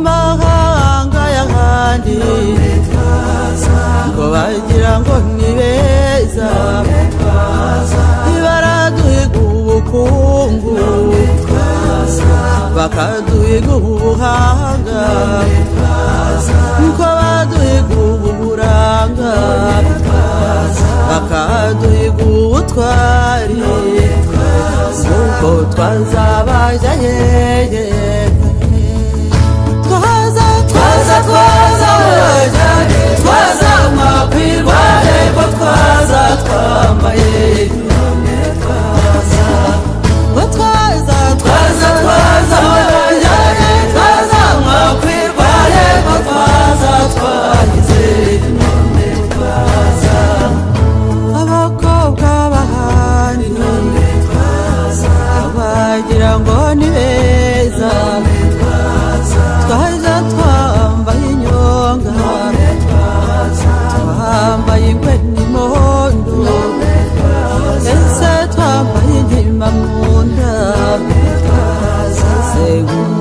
amahanga y'ahandi ngo bagira ngo ni beza ntibaraduhiga ubukungu bakaduhiga ubuhanga niko baduhiga uburanga bakaduhiga ubutwari ubwo twazabaja yeye twaza twaza twaza bajyane twaza mwakwirwa ego twaza twambaye ngo twaza twaza twaza bajyane twaza mwakwirwa ego twaza twagize inkombe twaza abakobwa bahandi inkombe twaza bagira ngo ni beza twaza twambaye inyonga twambaye ingwe n'imondo ndetse twambaye inkima mu nda twaseze